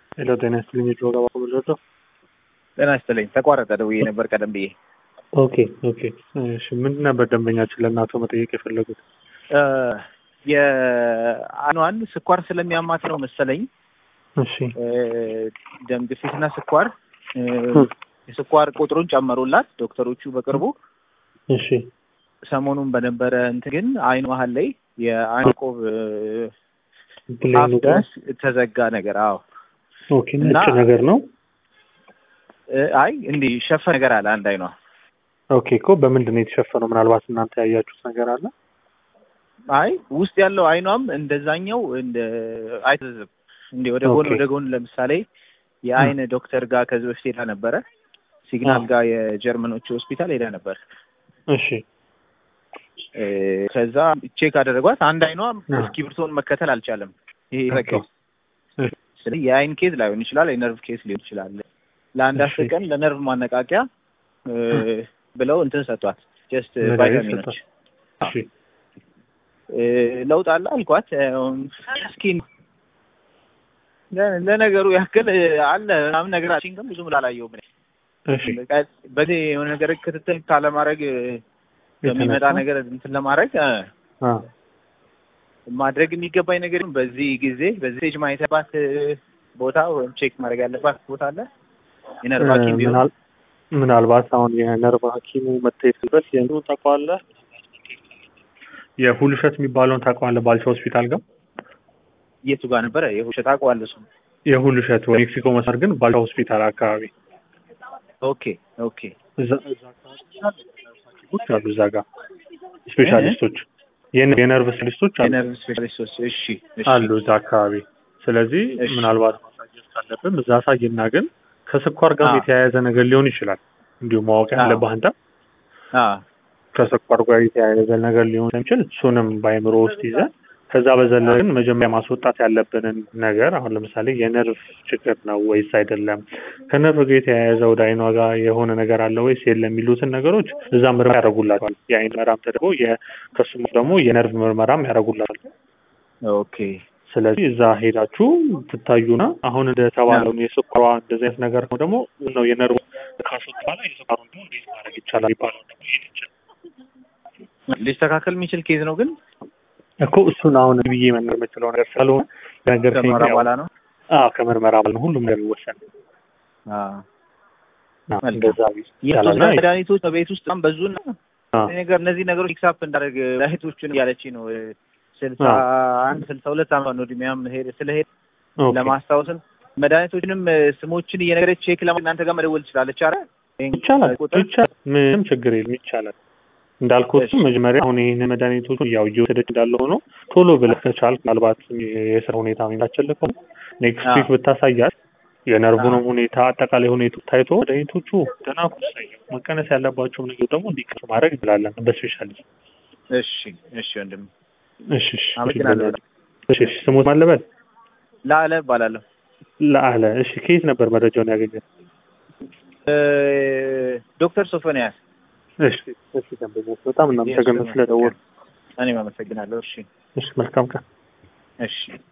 ሄሎ ጤና ይስጥልኝ። የድሮ ገባ ብሎቶ ጤና ይስጥልኝ። ተቋረጠ ደውዬ ነበር ቀደም ብዬ። ኦኬ ኦኬ። እሺ ምንድን ነበር ደንበኛችን ለእናቶ መጠየቅ የፈለጉት? የአኗን ስኳር ስለሚያማት ነው መሰለኝ እሺ ደም ግፊትና ስኳር የስኳር ቁጥሩን ጨመሩላት ዶክተሮቹ በቅርቡ። እሺ ሰሞኑን በነበረ እንትን ግን አይን መሀል ላይ የአይን ቆብ ብሌኑ አፍ ጋር ድረስ ተዘጋ ነገር። አዎ ኦኬ። እና- ነጭ ነገር ነው። እ፣ አይ እንዲህ ሸፈ ነገር አለ አንድ አይኗ። ኦኬ እኮ በምንድን ነው የተሸፈነው? ምናልባት እናንተ ያያችሁት ነገር አለ? አይ ውስጥ ያለው አይኗም እንደዛኛው እንደ አይተዝም እንዴ ወደ ጎን ኦኬ። ወደ ጎን ለምሳሌ የአይን ዶክተር ጋር ከዚህ በፊት ሄዳ ነበረ። ሲግናል አዎ። ጋር የጀርመኖቹ ሆስፒታል ሄዳ ነበር። እሺ እ፣ ከዛ ቼክ አደረጓት። አንድ አይኗ አዎ። እስክሪብቶን መከተል አልቻለም። ይሄ ኦኬ። ዘጋው። እሺ። ስለዚህ የአይን ኬዝ ላይሆን ይችላል፣ የነርቭ ኬዝ ሊሆን ይችላል። ለአንድ አስር እሺ። ቀን ለነርቭ ማነቃቂያ እ፣ ብለው እንትን ሰጧት። ጀስት መድኃኒት ቫይታሚኖች ሰጧት። እሺ እ፣ ለውጥ አለ አልኳት። እስኪ ለ- ለነገሩ ያክል እ፣ አለ ምናምን ነገር አልሽኝ፣ ግን ብዙም ላላየሁም እኔ። እሺ በቃ በዚህ የሆነ ነገር ክትትል ካለማድረግ እ፣ በሚመጣ የተነሳ? ነገር እንትን ለማድረግ እ፣ አ ማድረግ የሚገባኝ ነገር በዚህ ጊዜ በዚህ ስቴጅ ማየት ያለባት እ፣ ቦታ ወይም ቼክ ማድረግ ያለባት ቦታ አለ የነርቭ ሐኪም ቢሆን ምናል- ምናልባት አሁን የነርቭ ሐኪሙ መታየት በት የእንትኑ ታውቀዋለህ? የሁልሸት የሚባለውን ታውቀዋለህ? ባልቻ ሆስፒታል ጋር የቱ ጋር ነበረ? የውሸት አውቀዋለሁ እሱን። የሁልሸት ወይ ሜክሲኮ መስመር ግን ባልቻ ሆስፒታል አካባቢ ኦኬ ኦኬ እዛ እዛ አካባቢ ሐኪሞች አሉ እዛ ጋር ስፔሻሊስቶች የነ- የነርቭ ስፔሻሊስቶች አሉ የነርቭ ስፔሻሊስቶች። እሺ እሺ አሉ እዛ አካባቢ። ስለዚህ እሺ። ምናልባት ማሳየት ካለብን እዛ አሳይና ግን ከስኳር ጋር አዎ። የተያያዘ ነገር ሊሆን ይችላል። እንዲሁ ማወቅ አዎ። ያለብህ አንተ አ ከስኳር ጋር የተያያዘ ነገር ሊሆን ስለሚችል እሱንም በአይምሮ ውስጥ ይዘህ ከዛ በዘለለ ግን መጀመሪያ ማስወጣት ያለብንን ነገር አሁን ለምሳሌ የነርቭ ችግር ነው ወይስ አይደለም፣ ከነርቭ ጋር የተያያዘ ወደ አይኗ ጋር የሆነ ነገር አለ ወይስ የለም የሚሉትን ነገሮች እዛ ምርመራ ያደርጉላቸዋል። የአይን ምርመራም ተደርጎ የ- ከሱም ደግሞ የነርቭ ምርመራም ያደርጉላቸዋል። ኦኬ ስለዚህ እዛ ሄዳችሁ ትታዩና አሁን እንደተባለው የስኳሯ እንደዚህ አይነት ነገር ነው ደግሞ ነው የነርቭ ካሾት በኋላ የስኳሩ ደግሞ እንዴት ማድረግ ይቻላል ይባላል ደግሞ ይሄድ ይችላል ሊስተካከል የሚችል ኬዝ ነው ግን እኮ እሱን አሁን ብዬ መናገር የምችለው ነገር ስላልሆነ ነገር ከምርመራ በኋላ ነው። አዎ ከምርመራ በኋላ ነው ሁሉም ነገር የሚወሰን አ አዎ፣ መልካም። እንደዛ ይቻላል የጦስ እና መድኃኒቶች በቤት ውስጥ በጣም በዙና አዎ፣ ነገር እነዚህ ነገሮች ፊክሳፕ እንዳደርግ መድኃኒቶቹን እያለች ነው ስልሳ አንድ ስልሳ ሁለት ዓመት ነው እድሜያም ሄድ ስለሄድ ኦኬ። ለማስታወስም መድኃኒቶችንም እ፣ ስሞችን እየነገረች ቼክ ለማድረግ እናንተ ጋር መደወል ትችላለች። አረ ይቻላል ቁጥር ይቻላል ምንም ችግር የለም ይቻላል እንዳልኩት እሺ። መጀመሪያ አሁን ይህን መድኃኒቶቹ ያው እየወሰደች እንዳለ ሆኖ ቶሎ ብለህ ከቻልክ ምናልባት የስራ ሁኔታ ሚላቸልህ ከሆነ ኔክስት አዎ። ዊክ ብታሳያት የነርቡንም ሁኔታ አጠቃላይ ሁኔታ ታይቶ መድኃኒቶቹ ደህና ኩሳይ መቀነስ ያለባቸው ነገር ደግሞ እንዲቀር ማድረግ እንችላለን በስፔሻሊስት እሺ እሺ ወንድም እሺ እሺ አመሰግናለሁ። እሺ እሺ ስሙት ማለበል ላለ እባላለሁ። ለአለ እሺ ከየት ነበር መረጃውን ያገኘት እ፣ ዶክተር ሶፎንያስ እሺ እሺ ደንበኞች በጣም እናመሰግናለን ስለደወሉ እኔም አመሰግናለሁ። እሺ እሺ መልካም ቀን እሺ